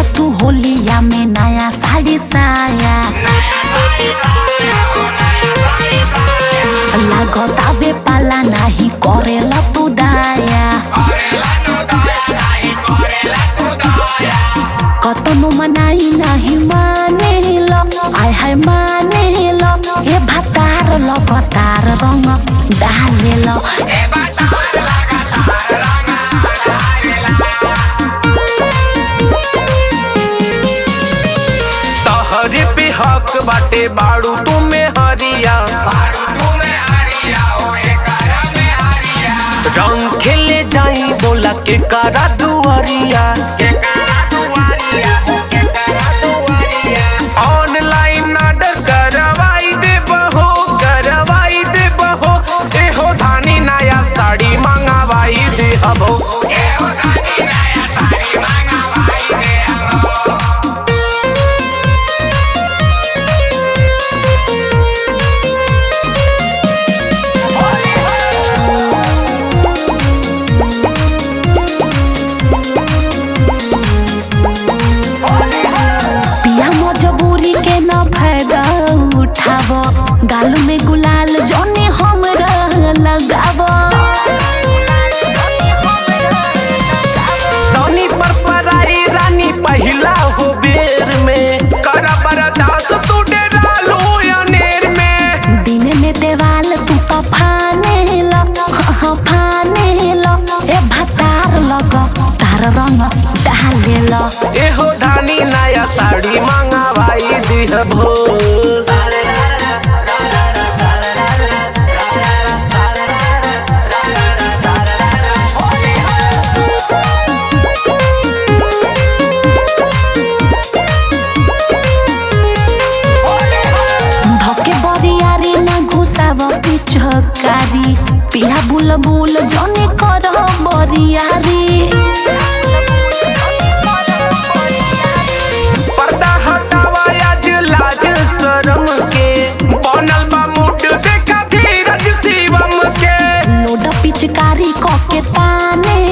तू होलिया में नया साड़ी साया लागतावे पाला नाही करेला तू दाया कतनो मनाई नाही मानेल आय हाय मानेल हे भातार लगातार रंग डालेल तहरे पे हक बाटे बाड़ू तुम्हें हरिया रंग खेले जाई बोला के करा दुआरिया ऑनलाइन ऑर्डर करवाई दे बहो करवाई दे बहो एहो धानी नया साड़ी मंगावाई दे हबो पिया मजबूरी के न फायदा उठाव गाल में गुलाल जौनी हमरा लगाव रानी पर पराई रानी पहिला हो बेर में कर बरदास तू डेरा लो अनेर में दिन में देवाल तू तो फानेल हाँ, फानेल ए भतार लग तार रंग डालेल एहो धानी नया साड़ी मंगावाई दिहबो धके बरियारी ना घुसाव पिछकारी पिया बुलबुल जने कर बरियारी पर्दा हटावा आज लाज शरम के बनल बा मुड देखा धीरज शिवम के लोड पिचकारी कके ताने